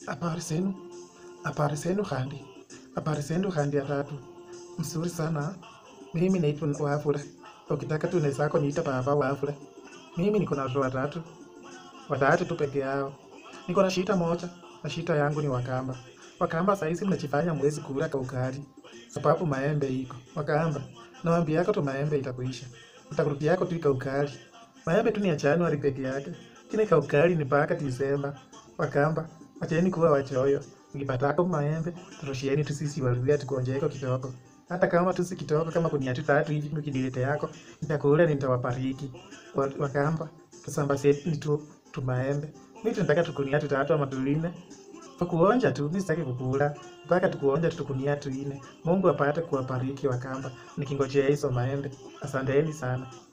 Habari zenu, habari zenu Khandi, habari zenu Khandi ya tatu. Mzuri sana. Mimi naitwa Wafula. Ukitaka tu unaweza niita baba Wafula. Mimi niko na watoto watatu, watatu tu peke yao. Niko na shida moja, na shida yangu ni Wakamba. Wakamba saizi mnajifanya mwezi kula kaukali sababu maembe iko. Wakamba, nawaambia yako tu maembe itakuisha, utakurudia yako tu kaukali. Maembe tu ni ya Januari peke yake, kile kaukali ni mpaka Disemba. Wakamba, acheni kuwa wachoyo. Mkipatako maembe, turushieni tu sisi waluya tukonjeko kidogo. Hata kama tu si kidogo, kama kunia tu tatu hivi mkidilete yako, nitakula nitawabariki. Wa- Wakamba, tusambazeni tu tu maembe. Mimi tunataka tukunia tu tatu ama tuline. Tukuonja tu, mimi sitaki kukula. Mpaka tukuonja tu tukunia tu ine. Mungu apate kuwabariki Wakamba. Nikingojea hizo maembe. Asanteni sana.